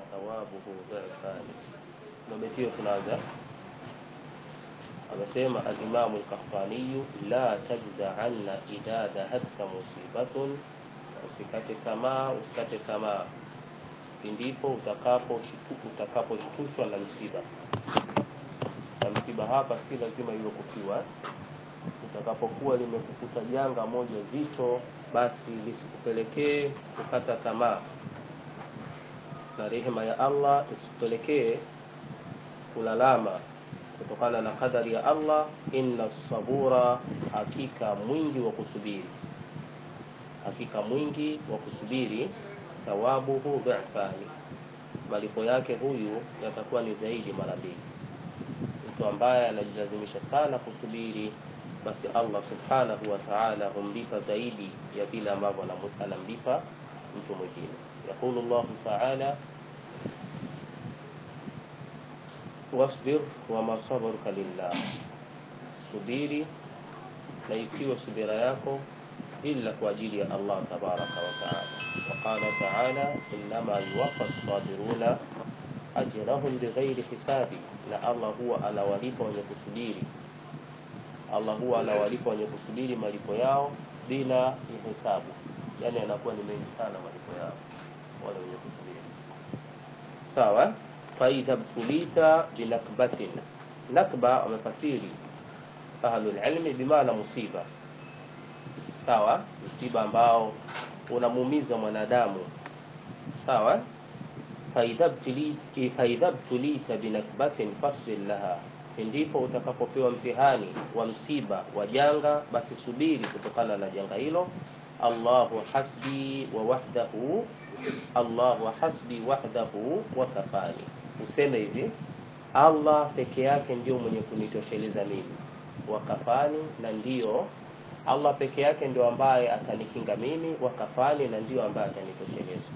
thawabuhu dhifani ndo beti hiyo tunaanza amesema alimamu lkahtaniyu la tajza anna idha dahatka musibatun usikate tamaa usikate tamaa pindipo utakaposhtushwa utakapo na msiba na msiba hapa si lazima iwe kukiwa utakapokuwa limekukuta janga moja zito basi lisikupelekee kukata tamaa na rehema ya allah isikupelekee kulalama kutokana na kadari ya allah inna sabura hakika mwingi wa kusubiri hakika mwingi wa kusubiri thawabuhu dhifani malipo yake huyu yatakuwa ni zaidi mara mbili mtu ambaye anajilazimisha sana kusubiri basi allah subhanahu wa taala humlipa zaidi ya vile ambavyo anamlipa mtu mwingine yaqulu llahu taala wasbir wama sabaruka lillah subiri na isiwe subira yako illa kwa ajili ya allah tabaraka wataala waqala taala innama yuwafa sabiruna ajrahum bighairi hisabi na allah huwa anawalipa wenye kusubiri allah huwa anawalipa wenye kusubiri malipo yao bila ya hesabu yani anakuwa ni mengi sana malipo yao wale wenye kusubiri sawa faidha btulita binakbatin nakba wamefasiri ahlulilmi bimaana musiba sawa msiba ambao unamuumiza mwanadamu sawa faidha btulita binakbatin fasbir laha ndipo utakapopewa mtihani wa msiba wa janga basi subiri kutokana na janga hilo allahu hasbi wa wahdahu allahu hasbi wahdahu wa kafani useme hivi allah peke yake ndio mwenye kunitosheleza mimi wakafani na ndio allah peke yake ndio ambaye atanikinga mimi wakafani na ndio ambaye atanitosheleza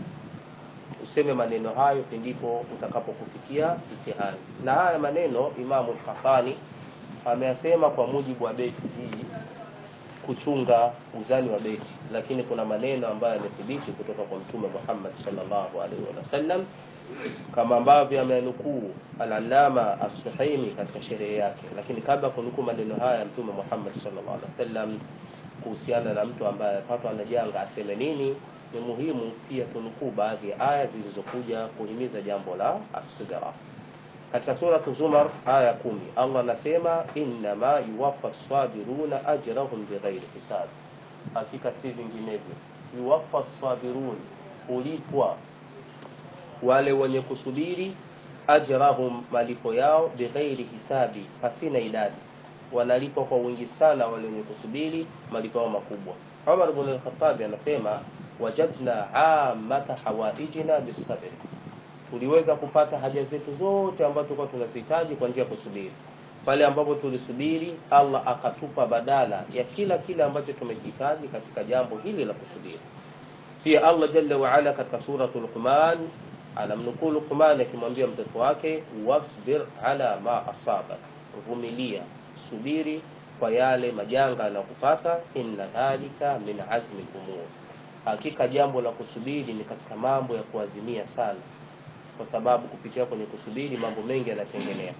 useme maneno hayo pindipo utakapokufikia mtihani na haya maneno imamu lkafani ameyasema kwa mujibu wa beti hii kuchunga uzani wa beti lakini kuna maneno ambayo yamethibiti kutoka kwa mtume muhammad salllahu alaihi wasallam kama ambavyo amenukuu alalama assuhaimi katika sherehe yake lakini kabla ya kunukuu maneno haya ya mtume muhammad salllah alih wasallam kuhusiana na mtu ambaye amepatwa na janga aseme nini ni muhimu pia tunukuu baadhi ya aya zilizokuja kuhimiza jambo la asubira katika suratu zumar aya kumi allah anasema innama yuwafa sabiruna ajrahum bighairi hisab hakika si vinginevyo yuwafa sabirun hulipwa wale wenye kusubiri ajrahum malipo yao bighairi hisabi pasina idadi wanalipwa kwa wingi sana wale wenye kusubiri malipo yao makubwa umar bn lkhatabi anasema wajadna amata hawaijina bisabri tuliweza kupata haja zetu zote ambazo tulikuwa tunazihitaji kwa njia ya kusubiri pale ambapo tulisubiri allah akatupa badala ya kila kile ambacho tumekihitaji katika jambo hili la kusubiri pia allah jalla waala katika suratu luqman anamnukuu luqman akimwambia mtoto wake wasbir ala ma asabak vumilia subiri kwa yale majanga yanayokupata inna dhalika min azmi lumur hakika jambo la kusubiri ni katika mambo ya kuazimia sana kwa sababu kupitia kwenye kusubiri mambo mengi yanatengenea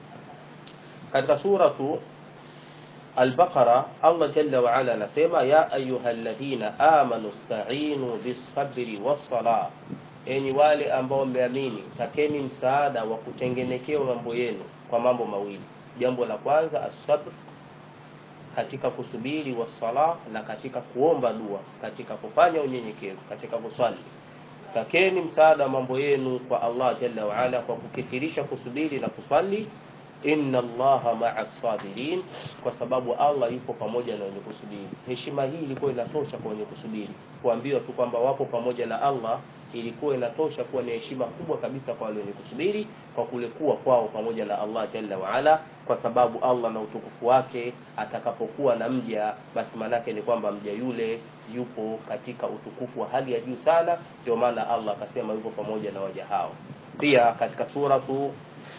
katika suratu albaqara allah jalla waala anasema ya ayuha ladhina amanu stainu bisabri wassala enyi wale ambao mmeamini takeni msaada wa kutengenekewa mambo yenu kwa mambo mawili jambo la kwanza assabr katika kusubiri wasala na katika kuomba dua katika kufanya unyenyekevu katika kuswali takeni msaada wa mambo yenu kwa allah jalla waala kwa kukithirisha kusubiri na kuswali inna allaha maa sabirin kwa sababu allah yupo pamoja na wenye kusubiri heshima hii ilikuwa inatosha kwa wenye kusubiri kuambiwa tu kwamba wapo pamoja na allah ilikuwa inatosha kuwa ni heshima kubwa kabisa kwa wale wenye kusubiri kwa kule kuwa kwao pamoja na allah jalla waala kwa sababu allah na utukufu wake atakapokuwa na mja basi maanaake ni kwamba mja yule yupo katika utukufu wa hali ya juu sana ndio maana allah akasema yupo pamoja na waja hao pia katika suratu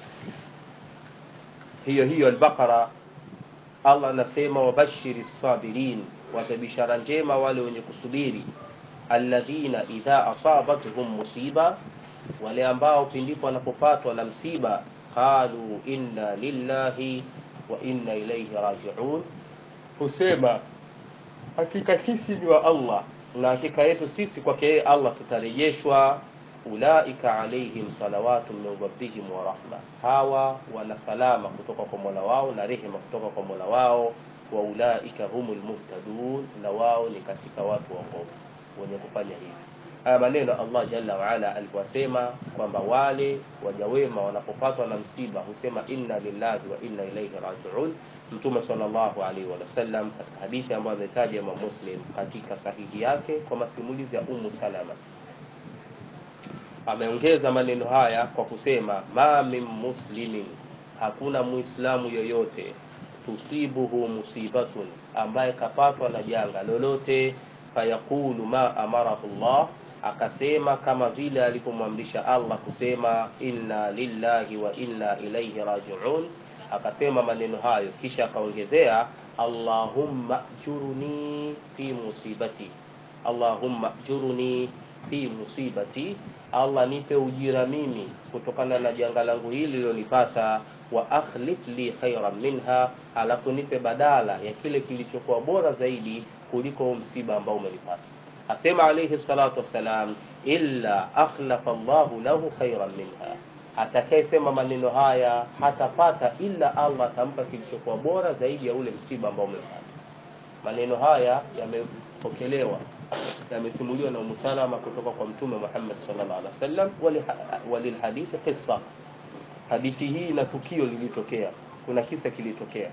hiyo hiyo albaqara allah anasema wabashiri sabirin wape bishara njema wale wenye kusubiri alladhina idha asabatuhum musiba wale ambao pindipo wanapopatwa na msiba qalu inna lillahi wa inna ilaihi rajiun husema hakika sisi ni wa allah na hakika yetu sisi kwake yeye allah tutarejeshwa ulaika alaihim salawatu min rabbihim wa rahma hawa wana salama kutoka kwa mola wao na rehema kutoka kwa mola wao wa ulaika humul muhtadun na wao ni katika watu waongofu wenye kufanya hivi haya maneno allah jalla waala aliposema kwamba wale wajawema wanapopatwa na msiba husema inna lillahi wa inna ilaihi rajiun mtume salllahu alaihi wasallam katika hadithi ambayo ametaja imam muslim katika sahihi yake kwa masimulizi ya umu salama ameongeza maneno haya kwa kusema ma min muslimin hakuna muislamu yoyote tusibuhu musibatun ambaye kapatwa na janga lolote fayaqulu ma amarahu llah akasema kama vile alipomwamrisha allah kusema inna lillahi wa inna ilaihi rajiun akasema maneno hayo kisha akaongezea allahumma jurni fi musibati allahumma jurni fi musibati allah nipe ujira mimi kutokana na janga langu hili lilonipata wa akhlif li khairan minha alafu nipe badala ya kile kilichokuwa bora zaidi kuliko msiba ambao umenipata asema alaihi salatu wassalam illa akhlafa llahu lahu khairan minha atakayesema maneno haya hatapata illa allah atampa kilichokuwa bora zaidi ya ule msiba ambao umepata maneno haya yamepokelewa yamesimuliwa na umu salama kutoka kwa mtume muhammad salllah alih wa sallam walilhadithi qissa hadithi hii na tukio lilitokea kuna kisa kilitokea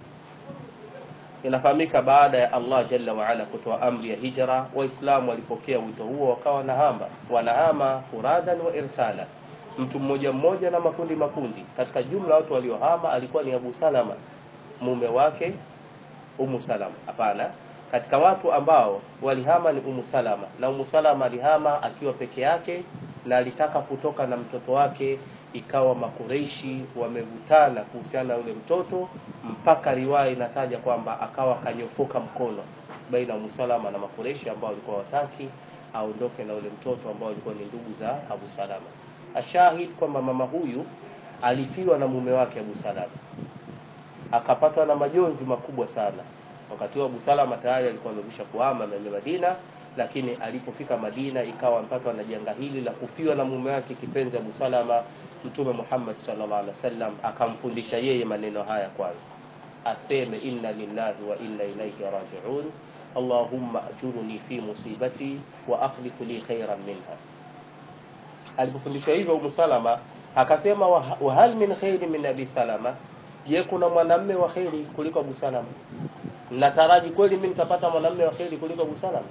inafahamika baada ya allah jalla waala kutoa amri ya hijra waislamu walipokea wito huo wakawa wanahama wanahama furadan wa irsala mtu mmoja mmoja na makundi makundi katika jumla watu waliohama alikuwa ni abu salama mume wake umu salama hapana katika watu ambao walihama ni umu salama na umu salama alihama akiwa peke yake na alitaka kutoka na mtoto wake ikawa makureishi wamevutana kuhusiana na yule mtoto mpaka riwaya inataja kwamba akawa kanyofoka mkono baina ya musalama na makureishi ambao walikuwa wataki aondoke na yule mtoto ambao walikuwa ni ndugu za abu salama ashahid kwamba mama huyu alifiwa na mume wake abu salama akapatwa na majonzi makubwa sana wakati huo abu salama tayari alikuwa amekwisha kuhama mene madina lakini alipofika madina ikawa mpaka na janga hili la kufiwa na mume wake kipenzi abu salama mtume muhammad salllah alih wasallam akamfundisha yeye maneno haya kwanza aseme inna lillahi wa inna ilaihi rajiun allahumma ajurni fi musibati wa akhlifu li khairan minha alipofundishwa hivyo umu salama akasema wahal min khairi min abi salama je kuna mwanamme wa kheri kuliko abu salama nataraji kweli mi nitapata mwanamme wa kheri kuliko abu salama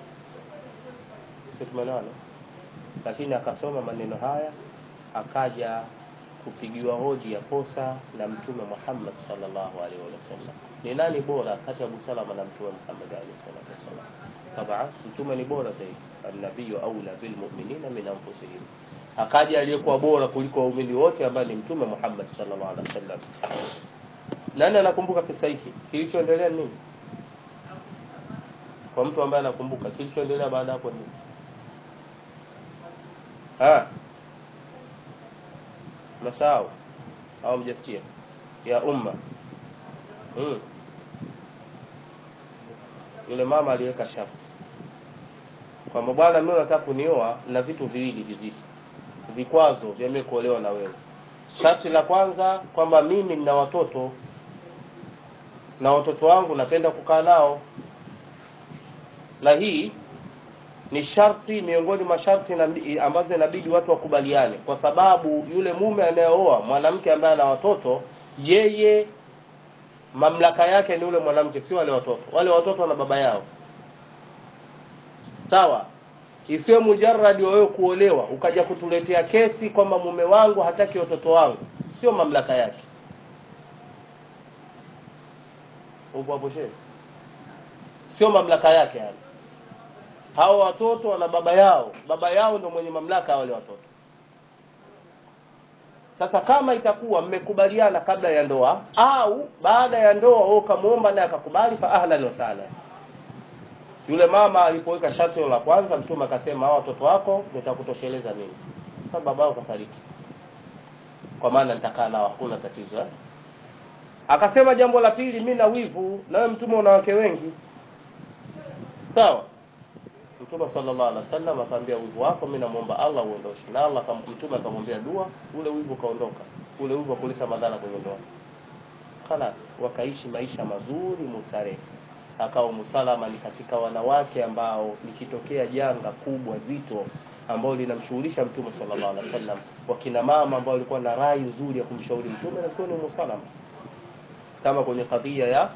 tumeelewana lakini akasoma maneno haya akaja kupigiwa hoji ya kosa na mtume muhammad salllahu alaihi wasallam ni nani bora kati ya abu salama na mtume muhammad alaihi salatu wassalam taban mtume ni bora zaidi annabiyu aula bilmuminina min anfusihim akaja aliyekuwa bora kuliko waumini wote ambaye ni mtume muhammad salllah alih wasallam nani anakumbuka kisa hiki kilichoendelea nini kwa mtu ambaye anakumbuka kilichoendelea baada hapo nini mnasahau au mjasikia ya umma mm. yule mama aliweka sharti kwamba bwana mi nataka kunioa na vitu viwili vizito vikwazo vya mimi kuolewa na wewe sharti la kwanza kwamba mimi nina watoto na watoto wangu napenda kukaa nao na hii ni sharti miongoni mwa sharti ambazo inabidi watu wakubaliane kwa sababu yule mume anayeoa mwanamke ambaye ana watoto yeye mamlaka yake ni yule mwanamke sio wale watoto wale watoto wana baba yao sawa isiwe mujaradi wa wewe kuolewa ukaja kutuletea kesi kwamba mume wangu hataki watoto wangu sio mamlaka yake upo hapo shehe sio mamlaka yake yani hao watoto wana baba yao baba yao ndo mwenye mamlaka ya wale watoto sasa kama itakuwa mmekubaliana kabla ya ndoa au baada ya ndoa wewe ukamwomba naye akakubali fa ahlan wa sahlan yule mama alipoweka sharti la kwanza mtume akasema hao watoto wako nitakutosheleza mimi sababu babao kafariki kwa maana nitakaa nao hakuna tatizo eh? akasema jambo la pili mi na wivu nawe mtume una wake wengi sawa mtume sallallahu alaihi wasallam akamwambia wivu wako mi namwomba allah uondoshe na allah akam- mtume akamwambia dua ule wivu ukaondoka ule wivu wakuleta madhara kwenye ndoa khalas wakaishi maisha mazuri mustarehe akawa musalama ni katika wanawake ambao likitokea janga kubwa zito ambao linamshughulisha mtume sallallahu alaihi wasallam wakina mama ambao walikuwa na rai nzuri ya kumshauri mtume alikuwa ni musalama kama kwenye kadhia ya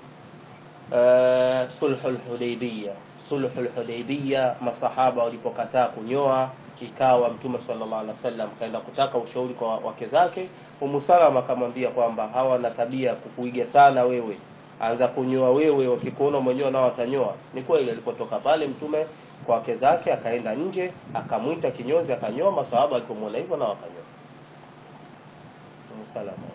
uh, sulhul hudaybiyya sulhul hudaybiyya masahaba walipokataa kunyoa ikawa mtume sallallahu alaihi wasallam kaenda kutaka ushauri kwa wake zake Umu Salama akamwambia kwamba hawa wana tabia ya kukuiga sana wewe anza kunyoa wewe wakikuona mwenyewe nao watanyoa ni kweli alipotoka pale mtume kwa wake zake akaenda nje akamwita kinyozi akanyoa masahaba alipomwona hivyo nao wakanyoa Umu Salama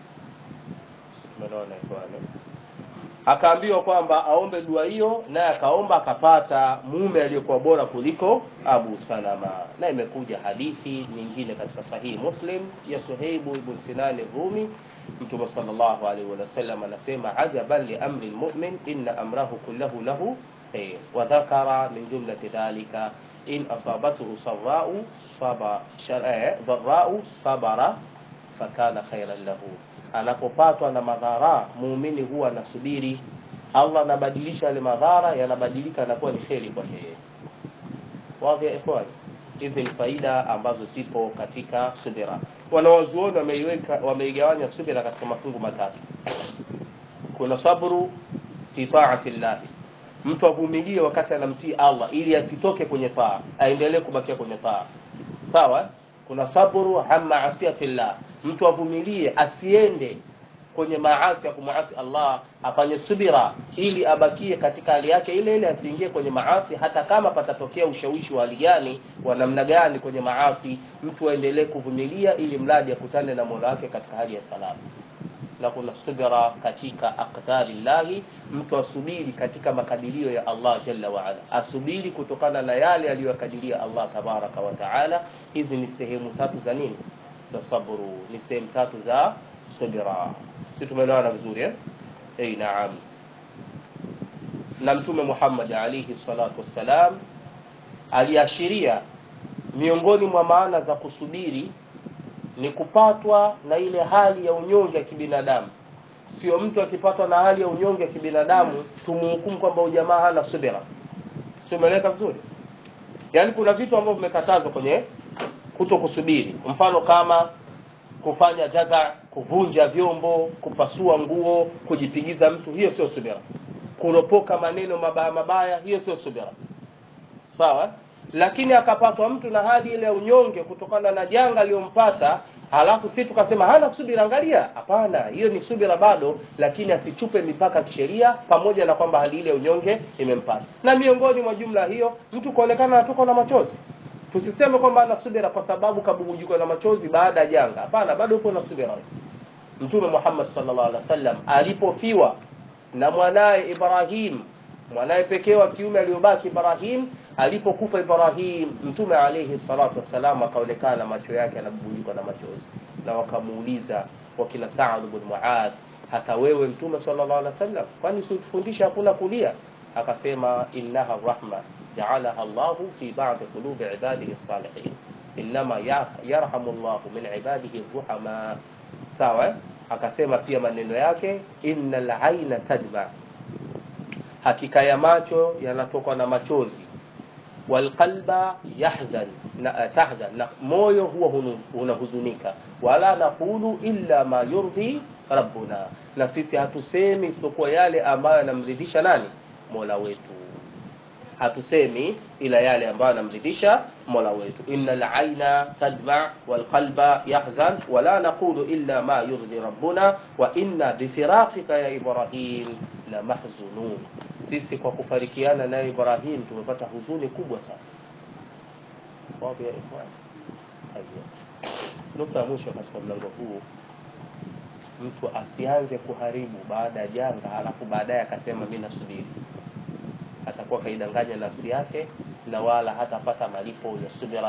tumeona ikhwan akaambiwa kwamba aombe dua hiyo naye akaomba akapata mume aliyekuwa bora kuliko abu salama na imekuja hadithi nyingine katika sahihi muslim ya suheibu ibn sinani rumi mtume salllahu alaihi wasallam anasema ajaban liamri lmumin inna amrahu kullahu lahu khair wadhakara min jumlati dhalika in asabathu sarau saba, eh, dharau sabara fakana khairan lahu anapopatwa na madhara muumini huwa anasubiri allah anabadilisha yale madhara yanabadilika yanakuwa ni kheri kwake yeye wadhi ya ikhwan hizi ni faida ambazo zipo katika subira wanawazuoni wameiweka wameigawanya subira katika mafungu matatu kuna sabru fi taati llahi mtu avumilie wakati anamtii allah ili asitoke kwenye taa aendelee kubakia kwenye taa sawa kuna sabru an maasiyati llah mtu avumilie asiende kwenye maasi ya kumwasi allah afanye subira ili abakie katika hali yake ile ile asiingie kwenye maasi hata kama patatokea ushawishi wa hali gani wa namna gani kwenye maasi mtu aendelee kuvumilia ili mradi akutane na mola wake katika hali ya salama na kuna subira katika aqdari llahi mtu asubiri katika makadirio ya allah jalla waala asubiri kutokana na yale aliyokadiria allah tabaraka wa taala hizi ni sehemu tatu za nini za sabru ni sehemu tatu za subira si tumeelewana vizuri eh? Ei, naam na mtume muhammad alaihi salatu wassalam aliashiria miongoni mwa maana za kusubiri ni kupatwa na ile hali ya unyonge ya kibinadamu sio mtu akipatwa na hali ya unyonge ya kibinadamu tumuhukumu kwamba ujamaa hana subira siumeleka vizuri yaani kuna vitu ambavyo vimekatazwa kwenye kuto kusubiri mfano kama kufanya jaza kuvunja vyombo kupasua nguo kujipigiza mtu hiyo sio subira kuropoka maneno mabaya mabaya hiyo sio subira sawa lakini akapatwa mtu na hali ile ya unyonge kutokana na janga aliyompata halafu si tukasema hana subira angalia hapana hiyo ni subira bado lakini asichupe mipaka kisheria pamoja na kwamba hali ile ya unyonge imempata na miongoni mwa jumla hiyo mtu kuonekana anatoka na machozi tusiseme kwamba ana subira kwa sababu kabubujikwa na machozi baada ya janga hapana bado upo na subira mtume muhammad sallallahu alaihi wasallam alipofiwa na mwanaye ibrahim mwanaye pekee wa kiume aliyobaki ibrahim alipokufa ibrahim mtume alaihi salatu wassalam akaonekana macho yake yanabubujikwa na machozi na wakamuuliza wakina saad bn muad hata wewe mtume sallallahu alaihi wasallam kwani sikufundisha hakuna kulia akasema innaha rahma jaalaha llahu fi badi qulubi ibadihi salihin innama yarhamu llahu min ibadihi ruhama sawa eh? akasema pia maneno yake inna laina tadma hakika ya macho yanatokwa na machozi walqalba yahzan na, uh, tahzan na moyo huwa unahuzunika wala naqulu illa ma yurdhi rabbuna na sisi hatusemi isipokuwa yale ambayo yanamridhisha nani mola wetu hatusemi ila yale ambayo yanamridhisha mola wetu inna laina tadma walqalba yahzan wala naqulu illa ma yurdhi rabbuna wa inna bifiraqika ya ibrahim la mahzunun sisi kwa kufarikiana naye ibrahim tumepata huzuni kubwa sana wapi ya ikhwan nukta ya mwisho katika mlango huu mtu asianze kuharibu baada ya janga halafu baadaye akasema mi nasubiri atakuwa kaidanganya nafsi yake na wala hatapata malipo ya subira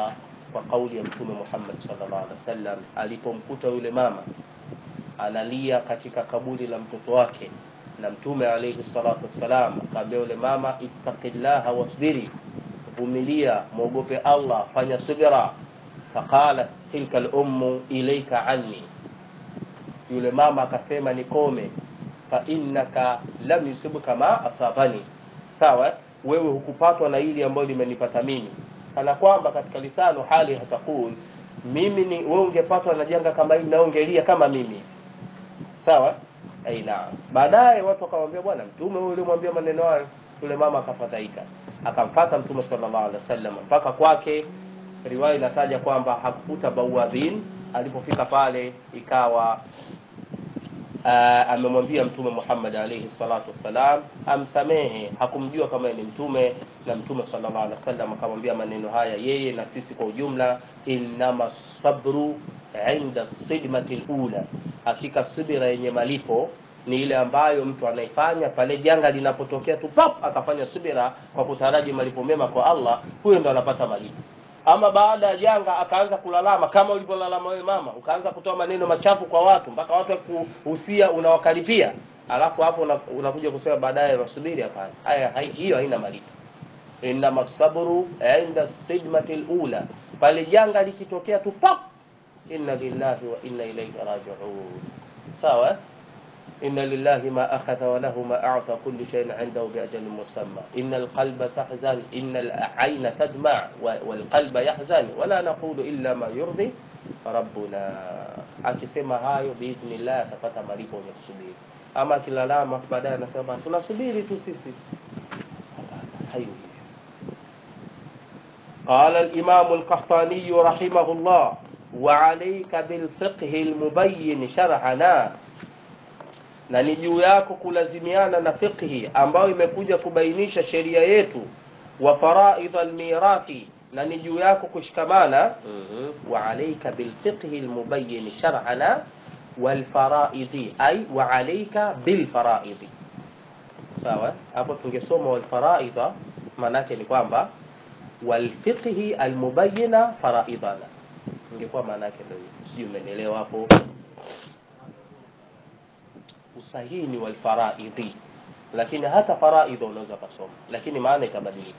kwa kauli ya mtume Muhammad sallallahu alaihi wasallam alipomkuta yule mama analia katika kaburi la mtoto wake na mtume alayhi salatu wassalam akamwambia yule mama ittaqillaha wasbiri vumilia mwogope Allah fanya subira faqalat tilka al-ummu ilayka anni yule mama akasema nikome fa innaka lam yusibuka ma asabani sawa wewe hukupatwa na hili ambayo limenipata mimi kana kwamba katika lisano hali hatakul mimi ni wewe ungepatwa na janga kama hili na ungelia kama mimi sawa aina baadaye watu wakamwambia bwana mtume huyu ulimwambia maneno hayo yule mama akafadhaika akamfata mtume sallallahu alaihi wasallam mpaka kwake riwaya inataja kwamba hakukuta bawabin alipofika pale ikawa uh, amemwambia mtume Muhammad alayhi salatu wassalam amsamehe hakumjua kama ni mtume na mtume sallallahu alaihi wasallam akamwambia maneno haya yeye na sisi kwa ujumla innama sabru inda sidmati alula hakika subira yenye malipo ni ile ambayo mtu anaifanya pale janga linapotokea tu pap akafanya subira kwa kutaraji malipo mema kwa Allah huyo ndo anapata malipo ama baada ya janga akaanza kulalama kama ulivyolalama wewe mama ukaanza kutoa maneno machafu kwa watu mpaka watu kuhusia unawakaripia alafu hapo unakuja una kusema baadaye wasubiri hapana haya hai, hiyo haina malipo inma sabru inda sidmati alula pale janga likitokea tu pap inna lillahi wa inna ilayhi raji'un sawa إن لله ما أخذ وله ما أعطى كل شيء عنده بأجل مسمى إن القلب تحزن إن العين تدمع والقلب يحزن ولا نقول إلا ما يرضي ربنا akisema hayo biidhnillah atapata malipo ya kusubiri ama akilalama baadaye anasema tunasubiri tu sisi hayo قال الإمام القحطاني رحمه الله وعليك بالفقه المبين شرعنا na ni juu yako kulazimiana na fiqhi ambayo imekuja kubainisha sheria yetu wa faraidh almirathi na ni juu yako kushikamana mm-hmm. wa alayka bilfiqhi almubayyin shar'ana walfaraidhi ay wa alayka bilfaraidhi sawa hapo tungesoma walfaraidha maanake ni kwamba walfiqhi almubayyina faraidana ingekuwa maana yake ndio sijui umenielewa hapo usahihi ni walfaraidhi lakini hata faraidha unaweza kusoma lakini maana itabadilika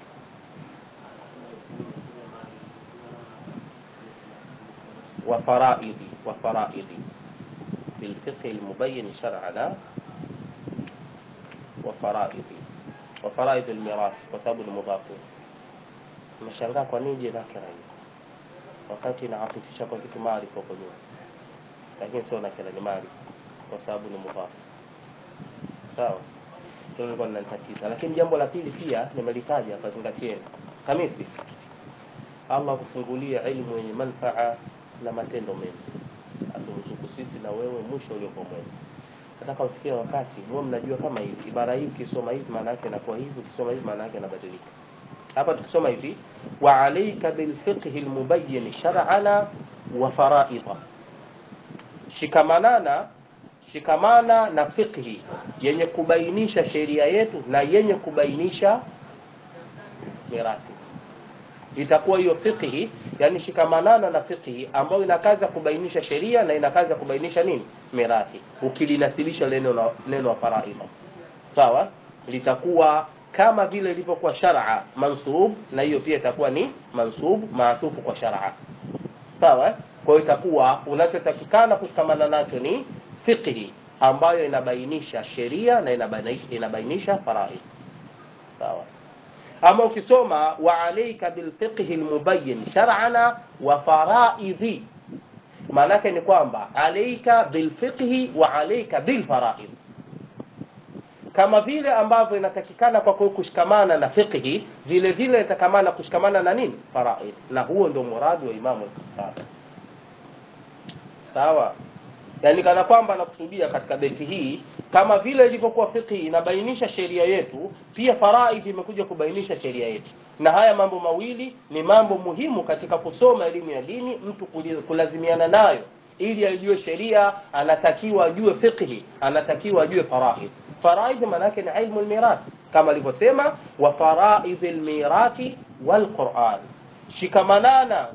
وفرائض وفرائض بالفقه المبين شرعنا وفرائض وفرائض الميراث وسبب المضاف umeshangaa kwa nini je nakira hiyo wakati inaafifisha kwa kitu maarifa huko nyuma lakini sio nakira ni maarifa kwa sababu ni mudhafu sawa hilo lilikuwa linanitatiza lakini jambo la pili pia nimelitaja kazingatieni hamisi allah kufungulia ilmu yenye manfaa na matendo mema aturuzuku sisi na wewe mwisho uliokuwa mwema nataka ufikie wakati mwe mnajua kama hivi ibara hii ukisoma hivi maana yake inakuwa hivi ukisoma hivi maana yake inabadilika hapa tukisoma hivi wa alayka bilfiqhi almubayyin shar'ana wa fara'idha shikamanana shikamana na fiqhi yenye kubainisha sheria yetu na yenye kubainisha mirathi itakuwa hiyo fiqhi yani shikamanana na fiqhi ambayo ina kazi ya kubainisha sheria na ina kazi ya kubainisha nini mirathi ukilinasibisha neno la neno la faraidha sawa litakuwa kama vile ilivyokuwa shar'a mansub na hiyo pia itakuwa ni mansub maatufu kwa shar'a sawa kwa hiyo itakuwa unachotakikana kushikamana nacho ni fiqhi ambayo inabainisha sheria na inabainisha, inabainisha faraid sawa ama ukisoma wa alayka bilfiqhi almubayyin shar'ana wa faraidhi maanake ni kwamba alayka bilfiqhi wa alayka bilfaraid kama vile ambavyo inatakikana kwa kushikamana na fiqhi vile vile inatakikana kushikamana na nini faraid na huo ndio muradi wa imamu al-Bukhari sawa yani kana kwamba anakusudia katika beti hii kama vile ilivyokuwa fiqhi inabainisha sheria yetu pia faraid imekuja kubainisha sheria yetu na haya mambo mawili ni mambo muhimu katika kusoma elimu ya dini mtu kulazimiana nayo ili ajue sheria anatakiwa ajue fiqhi anatakiwa ajue faraid faraid maana yake ni ilmu almirath kama alivyosema wa faraid almirathi walquran shikamanana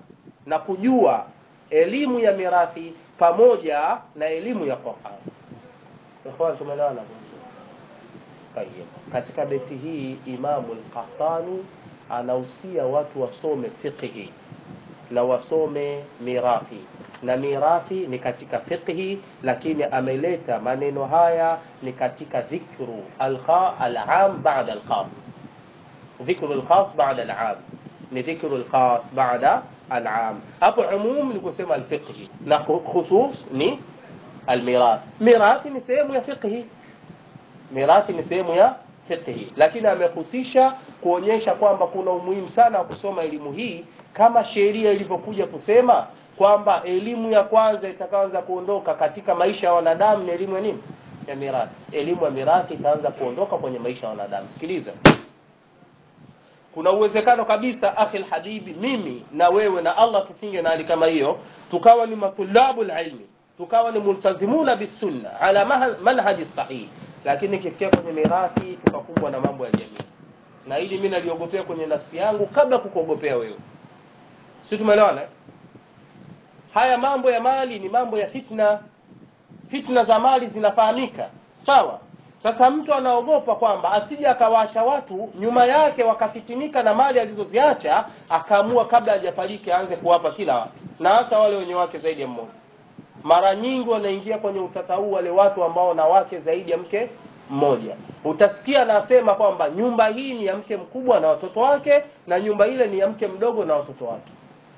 na kujua elimu ya mirathi pamoja na elimu ya Qur'an. Ikhwan, tumeelewana? Tayyib. Katika beti hii Imamu al-Qahtani anahusia watu wasome fiqhi na wasome mirathi na mirathi ni katika fiqhi, lakini ameleta maneno haya ni katika dhikru al-am ba'da al-khas. Dhikru al-khas ba'da al-am ni dhikru al-khas ba'da al-am. Hapo umum ni kusema al-fiqhi na khusus ni al-mirath. Mirathi ni sehemu ya fiqhi, mirathi ni sehemu ya fiqhi, lakini amehusisha kuonyesha kwamba kuna umuhimu sana wa kusoma elimu hii kama sheria ilivyokuja kusema kwamba elimu ya kwanza itakaanza kuondoka katika maisha ya wanadamu ni elimu ya nini? Ya mirathi. Elimu ya mirathi itaanza kuondoka kwenye maisha ya wanadamu. Sikiliza, kuna uwezekano kabisa, akhi habibi, mimi na wewe na Allah tukinge na hali kama hiyo, tukawa ni matulabu ilmi, tukawa ni multazimuna bisunna ala manhaji sahihi, lakini kifikia kwenye mirathi tukakumbwa na mambo ya jamii, na hili mimi naliogopea kwenye nafsi yangu kabla kukuogopea wewe. Si tumeelewana? Haya mambo ya mali ni mambo ya fitna. Fitna za mali zinafahamika, sawa. Sasa mtu anaogopa kwamba asije akawaacha watu nyuma yake wakafitinika na mali alizoziacha, akaamua kabla hajafariki aanze kuwapa kila watu, na hasa wale wenye wake zaidi ya mmoja. Mara nyingi wanaingia kwenye utata huu wale watu ambao na wake zaidi ya mke mmoja. Utasikia anasema kwamba nyumba hii ni ya mke mkubwa na watoto wake, na nyumba ile ni ya mke mdogo na watoto wake.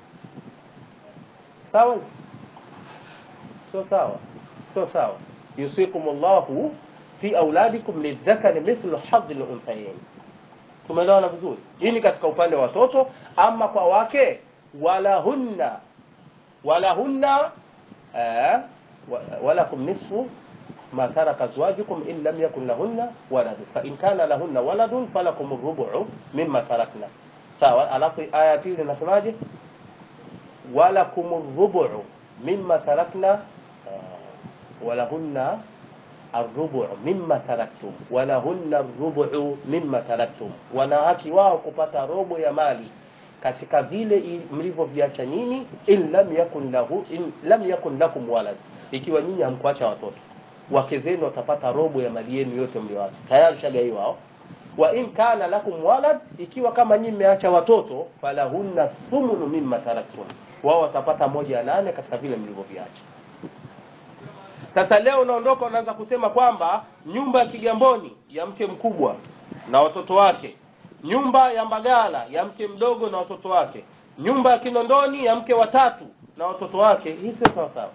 Sawa? Sio sawa, sio sawa. yusikumullahu fi auladikum lidhakari mithlu hadhi lunthayain. Tumeelewana vizuri? Hii ni katika upande wa watoto. Ama kwa wake, walahunna walahunna eh, walakum nisfu ma taraka azwajukum in lam yakun lahunna waladun fa in kana lahunna waladun falakum rubu'u mimma tarakna. Sawa. Alafu aya ya pili inasemaje? walakum rubu'u mimma tarakna walahunna arrubu mimma taraktum, walahunna arrubu mimma taraktum, wanawake wao kupata robo ya mali katika vile mlivyoviacha nyinyi, in lam yakun lahu in lam yakun lakum walad, ikiwa nyinyi hamkuacha watoto, wake zenu watapata robo ya mali yenu yote mlioacha tayari, shagaiwa hao. Wa in kana lakum walad, ikiwa kama nyinyi mmeacha watoto, falahunna thumunu mimma taraktum, wao watapata moja ya nane katika vile mlivyoviacha. Sasa leo unaondoka unaanza kusema kwamba nyumba ya Kigamboni ya mke mkubwa na watoto wake, nyumba ya Mbagala ya mke mdogo na watoto wake, nyumba ya Kinondoni ya mke watatu na watoto wake. Hii sio sawa sawa,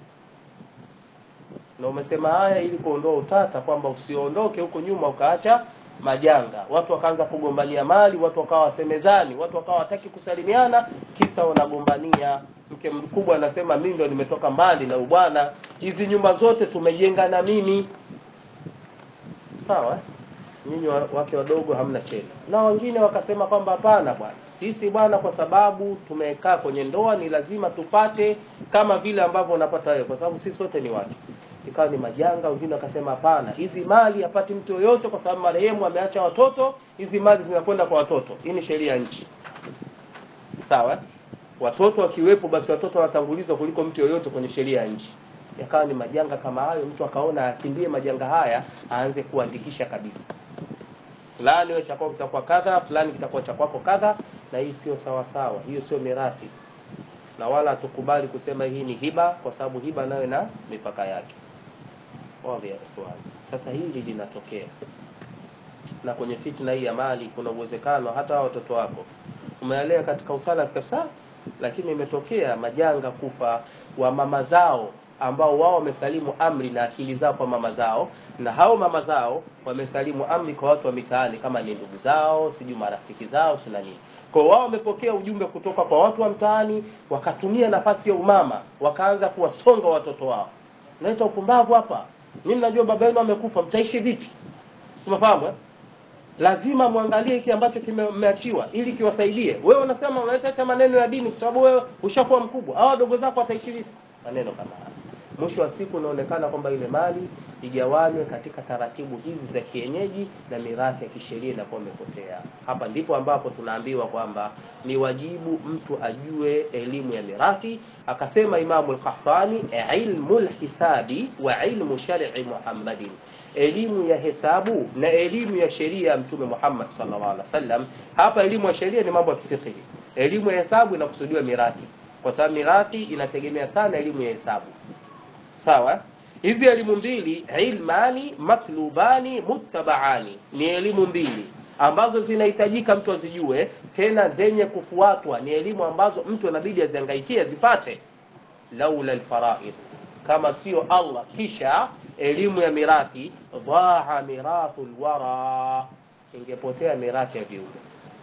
na umesema haya ili kuondoa utata kwamba usiondoke huko nyuma ukaacha majanga, watu wakaanza kugombania mali, watu wakawa wasemezani, watu wakawa wataki kusalimiana, kisa wanagombania mke mkubwa anasema mimi ndo nimetoka mbali na ubwana, hizi nyumba zote tumejenga na mimi. Sawa, nyinyi wake wadogo hamna cheni. Na wengine wakasema kwamba hapana bwana, sisi bwana, kwa sababu tumekaa kwenye ndoa ni lazima tupate kama vile ambavyo unapata wewe, kwa sababu sisi sote ni wake. Ikawa ni majanga. Wengine wakasema hapana, hizi mali hapati mtu yoyote, kwa sababu marehemu ameacha watoto, hizi mali zinakwenda kwa watoto. Hii ni sheria ya nchi, sawa watoto wakiwepo, basi watoto wanatangulizwa kuliko mtu yoyote kwenye sheria ya nchi. Yakawa ni majanga kama hayo, mtu akaona akimbie majanga haya, aanze kuandikisha kabisa, fulani wewe cha kwako kitakuwa kadha, fulani kitakuwa cha kwako kadha, na hii sio sawa sawa, hiyo sio mirathi, na wala hatukubali kusema hii ni hiba, kwa sababu hiba nayo na mipaka yake. Sasa hili linatokea, na kwenye fitna hii ya mali, kuna uwezekano hata watoto wako umealea katika usala kabisa lakini imetokea majanga kufa wa mama zao ambao wao wamesalimu amri na akili zao kwa mama zao, na hao mama zao wamesalimu amri kwa watu wa mitaani, kama ni ndugu zao, sijui marafiki zao, sina nini. Kwa wao wamepokea ujumbe kutoka kwa watu wa mtaani, wakatumia nafasi ya umama, wakaanza kuwasonga watoto wao. Naita upumbavu hapa, mimi najua baba yenu amekufa, mtaishi vipi? Tumefahamu eh? lazima muangalie hiki ambacho kimeachiwa ili kiwasaidie. Wewe unasema unaleta maneno ya dini kwa sababu wewe ushakuwa mkubwa, hao wadogo zako wataishi vipi? Maneno kama haya, mwisho wa siku unaonekana kwamba ile mali igawanywe katika taratibu hizi za kienyeji na mirathi ya kisheria inakuwa imepotea hapa ndipo ambapo tunaambiwa kwamba ni wajibu mtu ajue elimu ya mirathi akasema imamu lkahtani ilmu lhisabi wa ilmu shari muhammadin elimu ya hesabu na elimu ya sheria ya mtume muhammad sallallahu alaihi wasallam hapa elimu ya sheria ni mambo ya kifikihi elimu ya hesabu inakusudiwa mirathi kwa sababu mirathi inategemea sana elimu ya hesabu sawa hizi elimu mbili ilmani matlubani muttabaani ni elimu mbili ambazo zinahitajika mtu azijue tena zenye kufuatwa ni elimu ambazo mtu anabidi aziangaikie azipate laula lfaraid kama sio allah kisha elimu ya mirathi dhaa mirathu lwara ingepotea mirathi ya viumbe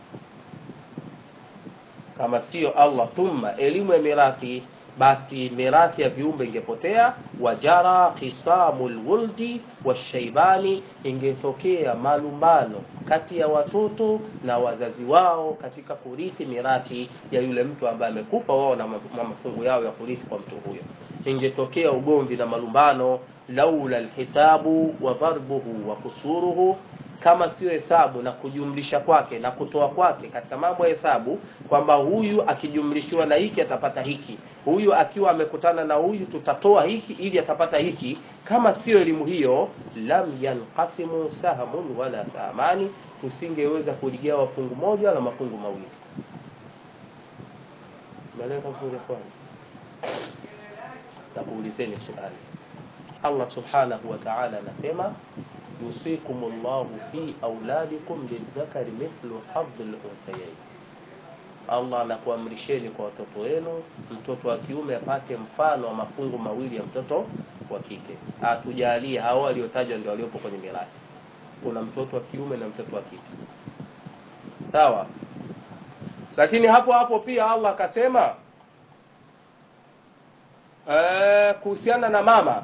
kama sio allah thumma elimu ya mirathi basi mirathi ya viumbe ingepotea wajara khisamu lwuldi washaibani ingetokea malumbano kati ya watoto na wazazi wao katika kurithi mirathi ya yule mtu ambaye amekufa wao na mafungu yao ya kurithi kwa mtu huyo ingetokea ugomvi na malumbano laula lhisabu wa dharbuhu wa kusuruhu kama sio hesabu na kujumlisha kwake na kutoa kwake katika mambo ya hesabu kwamba huyu akijumlishiwa na hiki atapata hiki huyu akiwa amekutana na huyu tutatoa hiki ili atapata hiki kama sio elimu hiyo lam yanqasimu sahmun wala sahamani tusingeweza kuligawa fungu moja wala mafungu mawili meleka vizuri kwani takuulizeni swali allah subhanahu wa taala anasema yusikum llahu fi auladikum lildhakari mithlu hadhi lunthayain allah anakuamrisheni kwa watoto wenu mtoto wa kiume apate mfano wa mafungu mawili ya mtoto wa kike atujalie hao waliotajwa ndio waliopo kwenye mirathi kuna mtoto wa kiume na mtoto wa kike sawa lakini hapo hapo pia allah akasema ee, kuhusiana na mama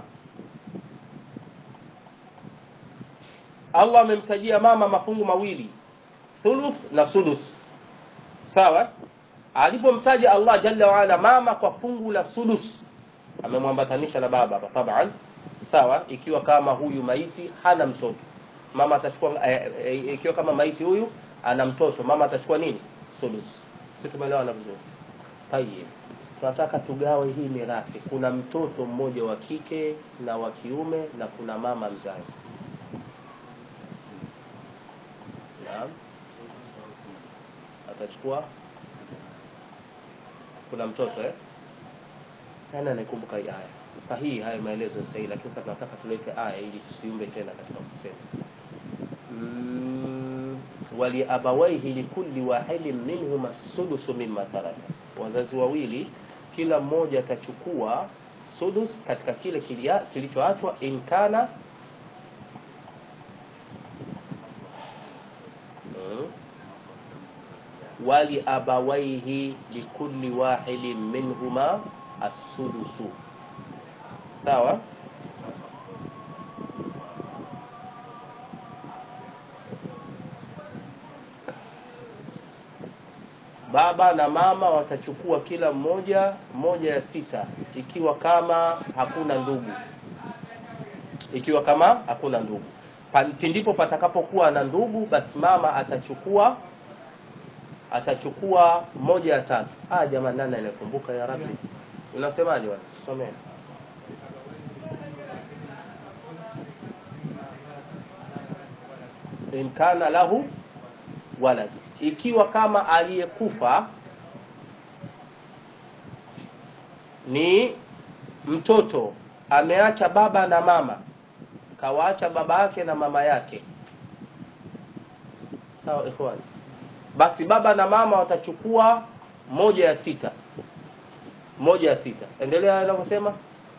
allah amemtajia mama mafungu mawili thuluth na sudus sawa alipomtaja allah jalla waala mama kwa fungu la sudus amemwambatanisha na baba hapa taban sawa ikiwa kama huyu maiti hana mtoto mama atachukua e, e, ikiwa kama maiti huyu ana mtoto mama atachukua nini sudus si tumeelewana vizuri tayib tunataka tugawe hii mirathi kuna mtoto mmoja wa kike na wa kiume na kuna mama mzazi naam atachukua kuna mtoto eh nani anaikumbuka hii aya sahihi haya maelezo sahihi lakini sasa tunataka tulete aya ili tusiumbe tena katika kusema mm, waliabawaihi likulli wahidin minhuma sudusu mimma taraka wazazi wawili kila mmoja atachukua sudus katika kile kilichoachwa inkana mm, waliabawaihi likulli wahidin minhuma assudusu sawa baba na mama watachukua kila mmoja moja ya sita ikiwa kama hakuna ndugu ikiwa kama hakuna ndugu pindipo patakapokuwa na ndugu basi mama atachukua atachukua moja ya tatu ah jamani nani anakumbuka ya rabbi unasemaje bwana tusomee in kana lahu walad ikiwa kama aliyekufa ni mtoto ameacha baba na mama kawaacha baba yake na mama yake sawa ikhwani basi baba na mama watachukua moja ya sita moja ya sita endelea anavyosema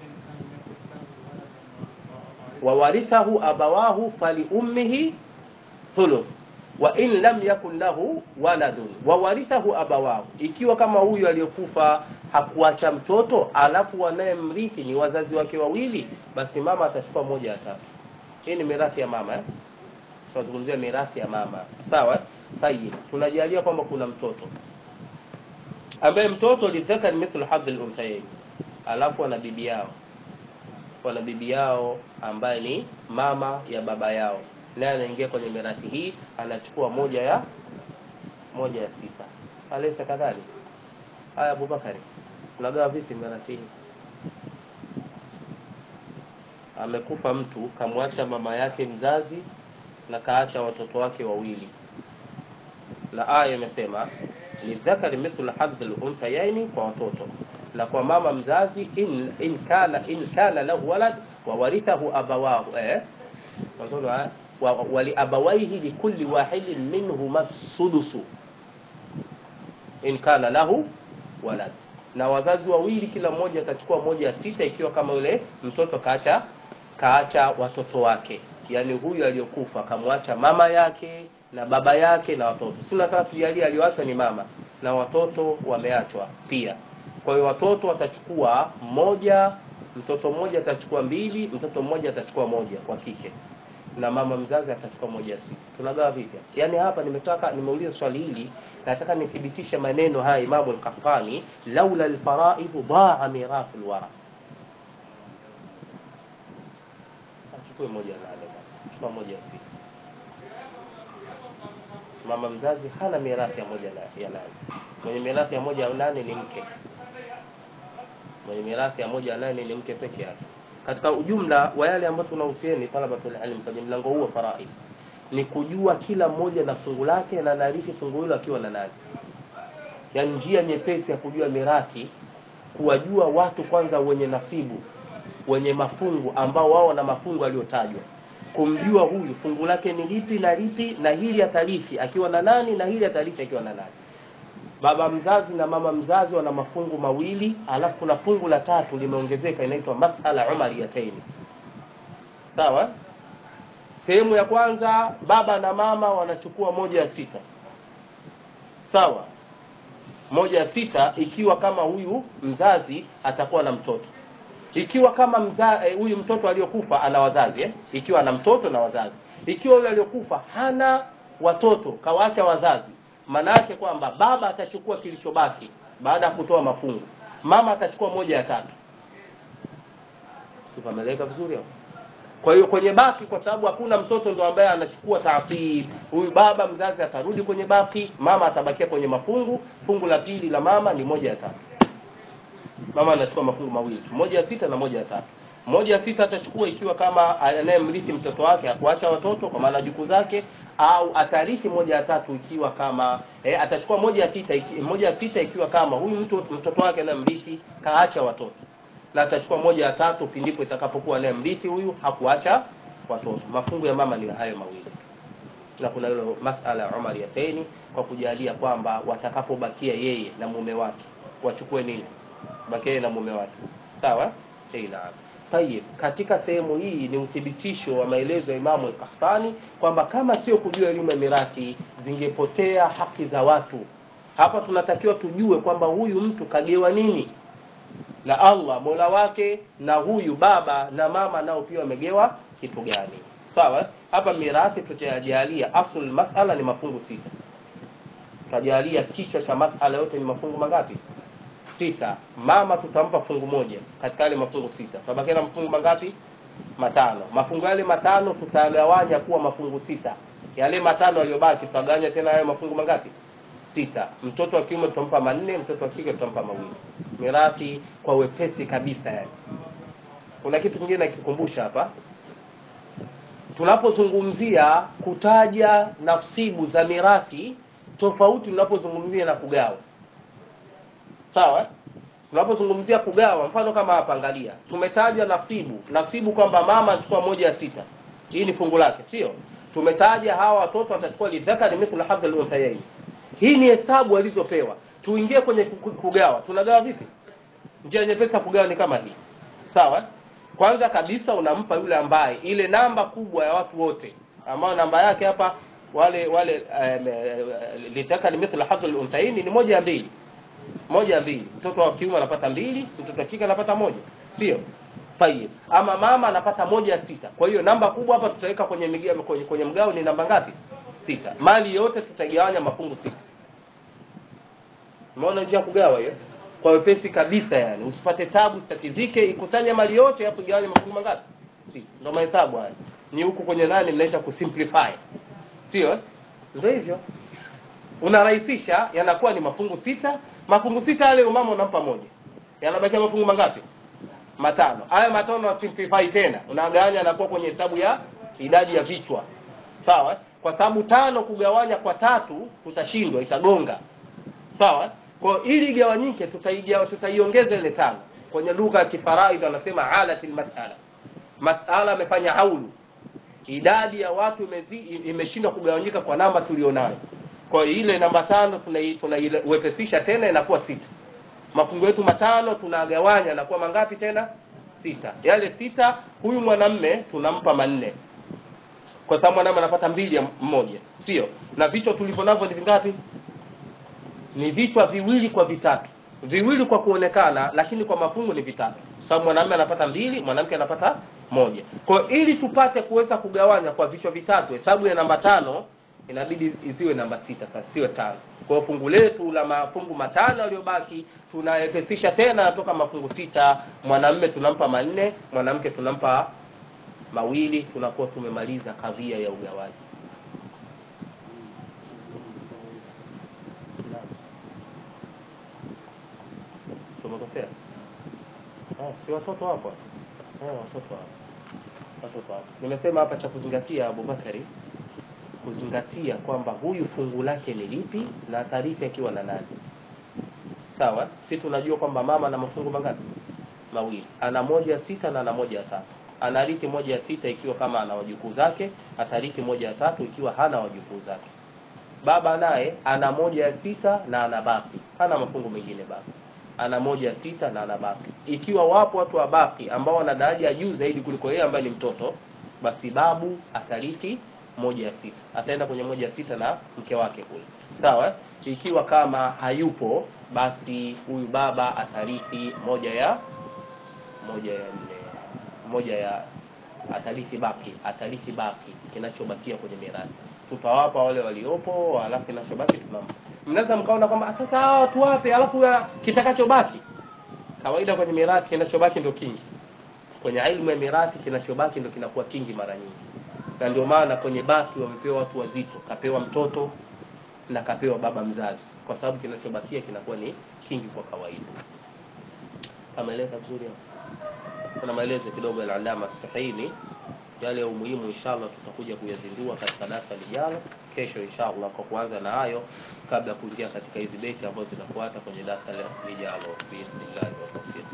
wawarithahu abawahu faliummihi thuluth wa in lam yakun lahu waladun wawarithahu abawahu ikiwa kama huyu aliyokufa hakuacha mtoto alafu wanayemrithi ni wazazi wake wawili basi mama atachukua moja ya tatu hii ni mirathi ya mama eh? tunazungumzia mirathi ya mama sawa tayib tunajalia kwamba kuna mtoto ambaye mtoto lidhakari mithlu hadhi lunthayain alafu ana bibi yao wana bibi yao ambaye ni mama ya baba yao naye anaingia kwenye mirathi hii anachukua moja ya moja ya sita alaysa kadhalik haya abubakari unagawa vipi mirathi hii amekufa mtu kamwacha mama yake mzazi na kaacha watoto wake wawili na aya imesema lidhakari mithlu hadhi lunthayaini kwa watoto na kwa mama mzazi in, in kana in kana lahu walad wawarithahu abawahu eh? Watoto, eh? wa, waliabawaihi likulli wahidin minhuma sudusu in kana lahu walad na wazazi wawili kila mmoja atachukua moja ya sita ikiwa kama yule mtoto kaacha kaacha watoto wake yaani huyu aliyokufa kamwacha mama yake na baba yake na watoto si nataka tujalie aliyoachwa ni mama na watoto wameachwa pia kwa hiyo watoto watachukua moja mtoto mmoja atachukua mbili mtoto mmoja atachukua moja wa kike na mama mzazi atachukua moja ya sita tunagawa vipi yaani hapa nimetaka nimeuliza swali hili nataka nithibitishe maneno haya imamu lkafani laula lfaraidhu daa mirathu lwara achukue moja nane chukua moja ya sita mama mzazi hana mirathi ya moja na, ya nane mwenye mirathi ya moja ya nane ni mke mwenye mirathi ya moja ya nane ni mke peke yake katika ujumla wa yale ambayo tunahusieni talabatul ilm kwenye mlango huu wa faraid ni kujua kila mmoja na fungu lake na anarithi fungu hilo akiwa na nani yaani njia nyepesi ya kujua mirathi kuwajua watu kwanza wenye nasibu wenye mafungu ambao wao wana mafungu aliyotajwa kumjua huyu fungu lake ni lipi na lipi na hili atarithi akiwa na nani na hili atarithi akiwa na nani baba mzazi na mama mzazi wana mafungu mawili alafu kuna fungu la tatu limeongezeka inaitwa masala umariyataini sawa sehemu ya kwanza baba na mama wanachukua moja ya sita sawa moja ya sita ikiwa kama huyu mzazi atakuwa na mtoto ikiwa kama mza, eh, huyu mtoto aliyokufa ana wazazi eh? ikiwa ana mtoto na wazazi ikiwa yule aliyokufa hana watoto kawaacha wazazi maana yake kwamba baba atachukua kilichobaki baada ya kutoa mafungu mama atachukua moja ya tatu sipameleka vizuri hapo kwa hiyo kwenye baki kwa sababu hakuna mtoto ndo ambaye anachukua taasib huyu baba mzazi atarudi kwenye baki mama atabakia kwenye mafungu fungu la pili la mama ni moja ya tatu mama anachukua mafungu mawili moja ya sita na moja ya tatu moja ya sita atachukua ikiwa kama anayemrithi mtoto wake akuacha watoto kwa maana jukuu zake au atarithi moja ya tatu ikiwa kama eh, atachukua moja ya sita iki, moja ya sita ikiwa kama huyu mtu mtoto wake anayemrithi kaacha watoto na atachukua moja ya tatu pindipo itakapokuwa anayemrithi huyu hakuacha watoto mafungu ya mama ni hayo mawili na kuna hilo masala ya Umar yataini kwa kujalia kwamba watakapobakia yeye na mume wake wachukue nini bakia yeye na mume wake sawa eh naam Tayib, katika sehemu hii ni uthibitisho wa maelezo ya Imamu al-Qahtani kwamba kama sio kujua elimu ya mirathi zingepotea haki za watu. Hapa tunatakiwa tujue kwamba huyu mtu kagewa nini na Allah Mola wake, na huyu baba na mama nao pia wamegewa kitu gani. Sawa? Hapa mirathi tutajalia asul masala ni mafungu sita. Tutajalia kichwa cha masala yote ni mafungu mangapi? sita mama tutampa fungu moja katika yale mafungu sita tutabakia na mafungu mangapi matano mafungu yale matano tutagawanya kuwa mafungu sita yale matano yaliyobaki tutagawanya tena hayo mafungu mangapi sita mtoto wa kiume tutampa manne mtoto wa kike tutampa mawili mirathi kwa wepesi kabisa yani kuna kitu kingine nakikumbusha hapa tunapozungumzia kutaja nafsibu za mirathi tofauti tunapozungumzia na kugawa sawa tunapozungumzia kugawa mfano kama hapa angalia tumetaja nasibu nasibu kwamba mama anachukua moja ya sita hii ni fungu lake sio tumetaja hawa watoto watachukua lidhakari mithlu hadhi al-unthayayn hii ni hesabu alizopewa tuingie kwenye kugawa tunagawa vipi njia nyepesi ya kugawa ni kama hii sawa kwanza kabisa unampa yule ambaye ile namba kubwa ya watu wote ambao namba yake hapa wale wale um, lidhakari mithlu hadhi al-unthayayn ni moja ya mbili moja mbili mtoto wa kiume anapata mbili mtoto wa kike anapata moja sio tayib ama mama anapata moja ya sita kwa hiyo namba kubwa hapa tutaweka kwenye, migia, kwenye kwenye mgao ni namba ngapi sita mali yote tutagawanya mafungu sita umeona njia kugawa hiyo kwa wepesi kabisa yani usipate tabu sitatizike ikusanye mali yote hapo igawanye mafungu mangapi si ndo mahesabu haya ni huku kwenye nani mnaita kusimplify sio eh? ndio hivyo unarahisisha yanakuwa ni mafungu sita mafungu sita yale umama unampa moja yanabakia mafungu mangapi matano haya matano na simplify tena unagawanya anakuwa kwenye hesabu ya idadi ya vichwa sawa eh? kwa sababu tano kugawanya kwa tatu tutashindwa itagonga sawa kwa hiyo ili igawanyike tutaigawa tutaiongeza ile tano kwenye lugha ya kifaraidhi wanasema alatil masala masala amefanya haulu idadi ya watu imezi- imeshindwa kugawanyika kwa namba tulionayo kwa hiyo ile namba tano tunai- tunaiwepesisha tena inakuwa sita mafungu yetu matano tunagawanya nakuwa mangapi tena sita yale sita huyu mwanamme tunampa manne kwa sababu mwanamme anapata mbili ya mmoja sio na vichwa tulivyo navyo ni vingapi ni vichwa viwili kwa vitatu viwili kwa kuonekana lakini kwa mafungu ni vitatu sababu mwanamume anapata mbili mwanamke anapata moja kwa hiyo ili tupate kuweza kugawanya kwa vichwa vitatu hesabu ya namba tano inabidi isiwe namba sita sasa siwe tano kwa hiyo fungu letu la mafungu matano yaliyobaki tunayepesisha tena natoka mafungu sita mwanamume tunampa manne mwanamke tunampa mawili tunakuwa tumemaliza kadhia ya ugawaji Naam. tumekosea Ah, si watoto hapo Eh, watoto hapo watoto hapo nimesema hapa cha kuzingatia abubakari kuzingatia kwamba huyu fungu lake ni lipi na atarithi akiwa na nani sawa si tunajua kwamba mama ana mafungu mangapi mawili ana moja ya sita na ana moja ya tatu anarithi moja ya sita ikiwa kama ana wajukuu zake atarithi moja ya tatu ikiwa hana wajukuu zake baba naye ana moja ya sita na ana baki hana mafungu mengine baba ana moja ya sita na ana baki ikiwa wapo watu wa baki ambao wana daraja ya juu zaidi kuliko yeye ambaye ni mtoto basi babu atarithi moja ya sita ataenda kwenye moja ya sita na mke wake kule sawa eh? ikiwa kama hayupo basi huyu baba atarithi moja ya moja ya nne moja ya atarithi baki atarithi baki kinachobakia kwenye mirathi tutawapa wale waliopo alafu kinachobaki tunampa mnaweza mkaona kwamba "Ah, sasa hawa tuwape alafu ya kitakachobaki kawaida kwenye mirathi kinachobaki ndio kingi kwenye ilmu ya mirathi kinachobaki ndio kinakuwa kingi mara nyingi na ndio maana kwenye baki wamepewa watu wazito kapewa mtoto na kapewa baba mzazi kwa sababu kinachobakia kinakuwa ni kingi kwa kawaida ameeleza vizuri hapo kuna maelezo kidogo ya alama Sahini yale ya umuhimu inshallah tutakuja kuyazindua katika darasa lijalo kesho inshallah kwa kuanza na hayo kabla ya kuingia katika hizi beti ambazo zinafuata kwenye darasa lijalo biidhnillah wa tawfiq